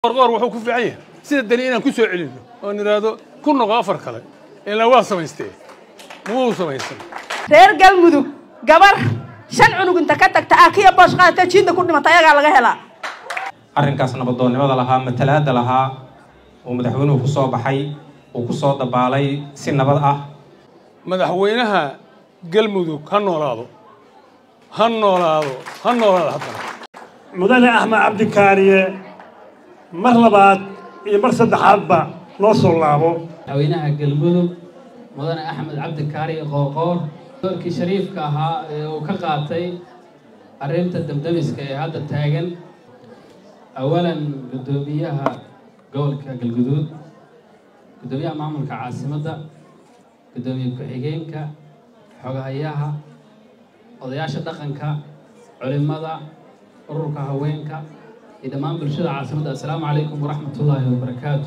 qorqoor wuxuu ku fiican yahay sida dani inaan ku soo celinno oon idhaahdo ku noqo afar kale ilaa waa samaystee muu samaysan reer galmudug gabar shan cunug inta ka tagta akiya boosh qaadata jiinda ku dhimata ayagaa laga helaa arrinkaas nabadoonnimada lahaa matalaadda lahaa uu madaxweynuhu ku soo baxay uu ku soo dabaalay si nabad ah madaxweynaha galmudug ha noolaado ha noolaado ha noolaado haddana mudane axmed cabdikaariye mar labaad iyo mar saddexaadba noo soo laabo madaxweynaha galmudug mudane axmed cabdikaari qoorqoor doorkii shariifka ahaa ee uu ka qaatay arrinta damdamiska ee hadda taagan awalan guddoomiyaha gobolka galguduud guddoomiyaha maamulka caasimadda guddoomiye ku-xigeenka xogahayaha odayaasha dhaqanka culimada ururka haweenka iyo dhammaan bulshada caasimadda assalaamu calaykum waraxmat ullaahi wabarakaatu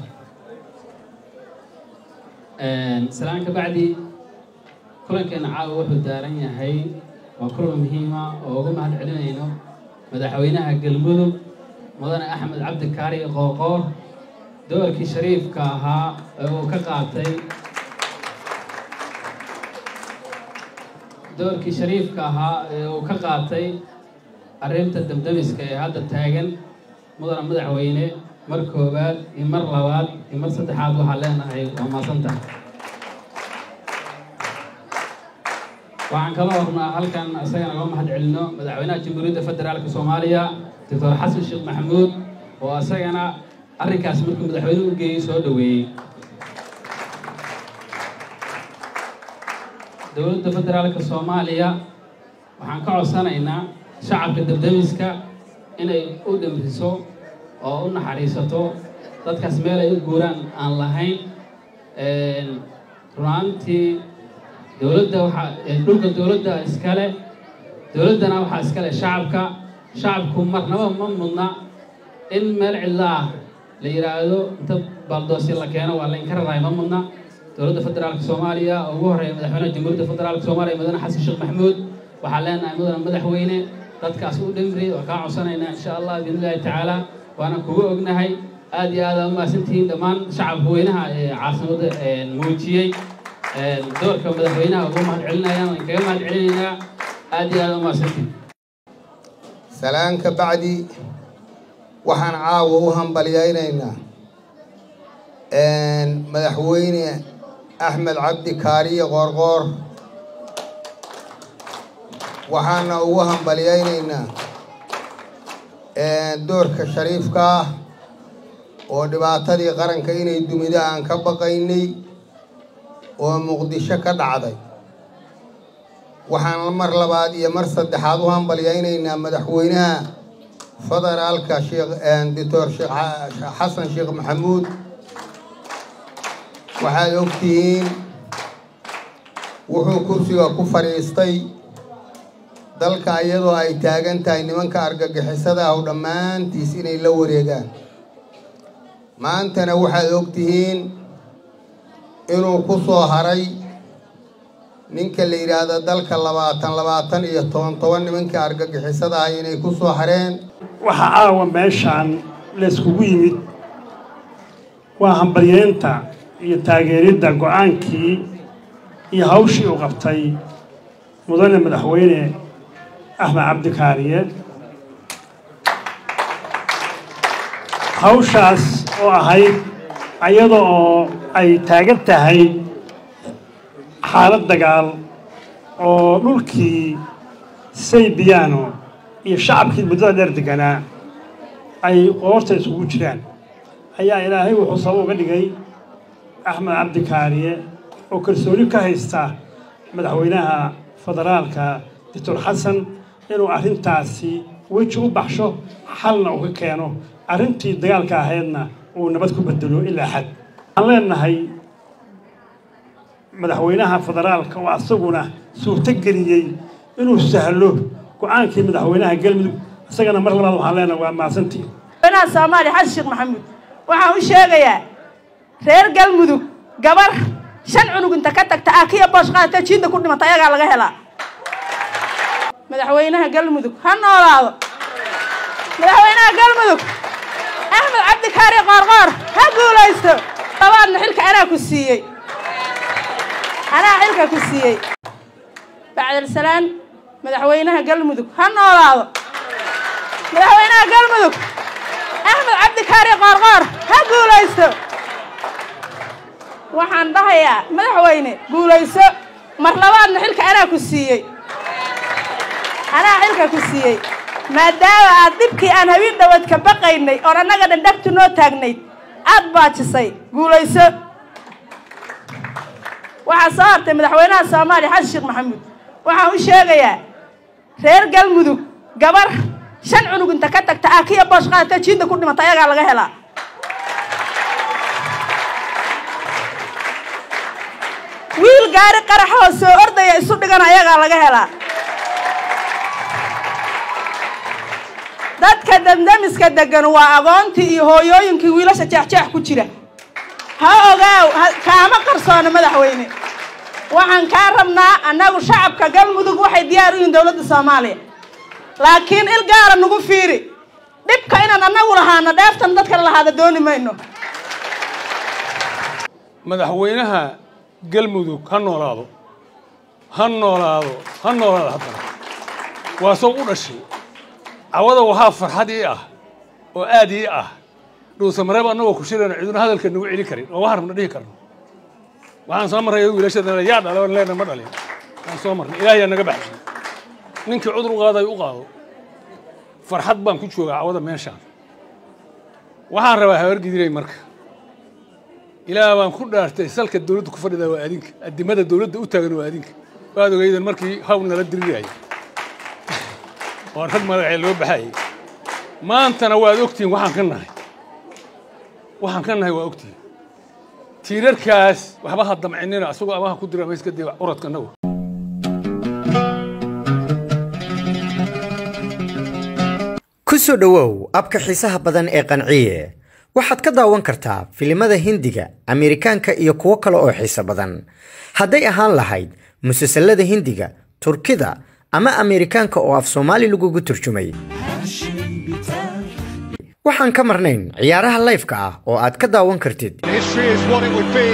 salaan ka bacdi kulankeena caawa wuxuu daaran yahay waa kulan muhiima oo uga mahad celinayno madaxweynaha galmudug mudane axmed cabdikaari qoorqoor doorkii shariifka ahaa ee uu ka qaatay doorkii shariifka ahaa ee uu ka qaatay arrinta damdamiska ee hadda taagan mudane madaxweyne mar koowaad iyo mar labaad iyo mar saddexaad waxaa leenahay waa maasantahay waxaan kala hornaa halkan isagana uga mahad celino madaxweynaha jamhuuriyadda federaalka soomaaliya doctor xasan sheekh maxamuud oo isagana arrinkaas markuu madaxweynuhu u geeyey soo dhoweeyey dowladda federaalka soomaaliya waxaan ka codsanaynaa shacabka dabdamiska inay u dhimriso oo u naxariisato dadkaas meel ay u guuraan aan lahayn runaantii dowladda waxaa dhulka dowladda iskale dowladdana waxaa iskale shacabka shacabku marnaba ma mudna in meel cidla ah la yidhaahdo inta baldoosi la keeno waa laynka raraay ma mudna dowladda federaalka soomaaliya oo ugu horreeya madaxweynaha jamhuuriyadda federaalka soomaaliya mudane xasan sheekh maxamuud waxaa leenahay mudane madaxweyne dadkaas u dhimri waa kaa codsanaynaa insha allah biidn illahi tacaala waana kugu ognahay aad iyo aad aa umahadsantihiin dhammaan shacabka weynaha ee caasimadda muujiyey doorka madaxweynaha ugu mahad celinayaan waan kaga mahad celinaynaa aad iyo aad umahadsantihiin salaan ka bacdi waxaan caawa u hambalyaynaynaa madaxweyne axmed cabdi kaariye qoorqoor waxaana ugu hambalyaynaynaa doorka shariifka ah oo dhibaatadii qaranka inay dumido aan ka baqaynay oo muqdisho ka dhacday waxaan mar labaad iyo mar saddexaad u hambalyaynaynaa madaxweynaha federaalka sheekh doctor sheekh xasan sheekh maxamuud waxaad ogtihiin wuxuu kursiga ku fadhiistay dalka iyadoo ay taagan tahay nimanka argagixisada ah dhammaantiis inay la wareegaan maantana waxaad ogtihiin inuu ku soo haray ninka la yidhaahdo dalka labaatan labaatan iyo toban toban nimanka argagixisada ah inay ku soo hareen waxaa caawa meeshaan layskugu yimid waa hambalyeynta iyo taageeridda go-aankii iyo hawshii uu qabtay mudane madaxweyne axmed cabdikaariye hawshaas oo ahayd ayada oo ay taagan tahay xaalad dagaal oo dhulkii saybiyaano iyo shacabkii muddada dheer deganaa ay qoorta isugu jiraan ayaa ilaahay wuxuu sabab uga dhigay axmed cabdikaariye oo kalsooni ka haysta madaxweynaha federaalka doctor xasan inuu arrintaasi weji u baxsho xalna uu ka keeno arrintii dagaalka ahaydna uu nabad ku bedelo ilaa xad waxaan leenahay madaxweynaha federaalka oo asaguna suurto geliyey inuu sahlo go-aankii madaxweynaha galmudug isagana mar labaad waxaan leenahay waa mahadsantii madaxweynaha soomaaliya xasan sheekh maxamuud waxaan u sheegayaa reer galmudug gabar shan cunug inta ka tagta akiya boosh qaadata jiinda ku dhimata ayagaa laga helaa madaxweynaha galmudug ha noolaado madaxweynaha galmudug axmed cabdikaari qoorqoor ha guulaysto labaadna xilka anaa ku siiyey anaa xilka ku siiyey bacdalsalaan madaxweynaha galmudug ha noolaado madaxweynaha galmudug axmed cabdikaari qoorqoor ha guulaysto waxaan dhahayaa madaxweyne guulayso mar labaadna xilka anaa ku siiyey anaa xilka ku siiyey maadaama aad dhibkii aan habeen dhawaad ka baqaynay oon annaga dhandhagtu noo taagnayd aad baajisay guulayso waxaa soo hartay madaxweynaha soomaaliya xasan sheekh maxamuud waxaan u sheegayaa reer galmudug gabar shan cunug inta ka tagta aakiya boosh qaadata jiinda ku dhimata ayagaa laga helaa wiil gaari qaraxoo soo ordaya isu dhigana ayagaa laga helaa dadka damdamiska degan waa agoontii iyo hooyooyinkii wiilasha jeexjeex ku jira ha ogaaw kaama qarsoona madaxweyne waxaan kaa rabnaa annagu shacabka galmudug waxay diyaar u yihiin dowladda soomaaliya laakiin il gaara nagu fiiri dhibka inaan annagu lahaano dheeftan dadkala lahaada dooni mayno madaxweynaha galmudug ha noolaado ha noolaado ha noolaado haddana waa soo u dhashay cawada waxaa farxad ii ah oo aad ii ah dhuusamareeb annagoo ku shirayno ciduna hadalka nagu celin karin oo waxaan rabna dhihi karno waxaan soo marray wiilashadana yaa dhalo leena ma dhalin waan soo marnay ilaahayaa naga baxshay ninkii cudur u qaaday u qaado farxad baan ku joogaa cawada meeshaan waxaan rabaa habargidiray marka ilaah baan ku dhaartay salka dawladda ku fadhida waa adinka addimada dawladda u taagan waa adinka waad ogeydan markii haw nala dirirayay oo rag madaxee loo baxayay maantana waad ogtihiin waxaan ka nahay waxaan ka nahay waa ogtihiin tiirarkaas waxba ha damcinina asagoo amaha ku dira mayska dee uradka nagu ku soo dhowow abka xiisaha badan ee qanciye waxaad ka daawan kartaa filimada hindiga ameerikaanka iyo kuwo kale oo xiiso badan hadday ahaan lahayd musalsalada hindiga turkida ama ameerikaanka oo af soomaali lagugu turjumay waxaan ka marnayn ciyaaraha layfka ah oo aad ka daawan kartid History is what it would be.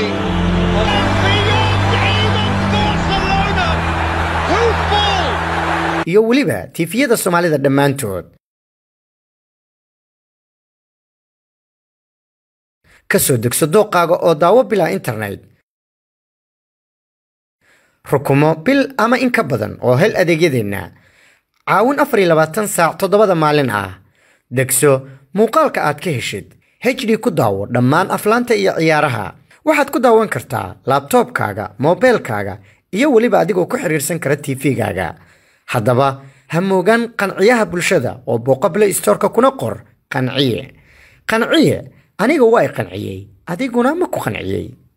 Who fall? iyo weliba tiifiyada soomaalida dhammaantood ka soo degso dooqaaga oo daawo bilaa internet rukumo bil ama in ka badan oo hel adeegyadeenna caawin afar iyo labaatan saac toddobada maalin ah degso muuqaalka aad ka heshid hd ku daawo dhammaan aflaanta iyo ciyaaraha waxaad ku daawan kartaa laabtoobkaaga moobeelkaaga iyo weliba adigoo ku xiriirsan kara tv-gaaga haddaba ha moogaan qanciyaha bulshada oo booqable stoorka kuna qor qanciye qanciye aniga waa i qanciyey adiguna ma ku qanciyey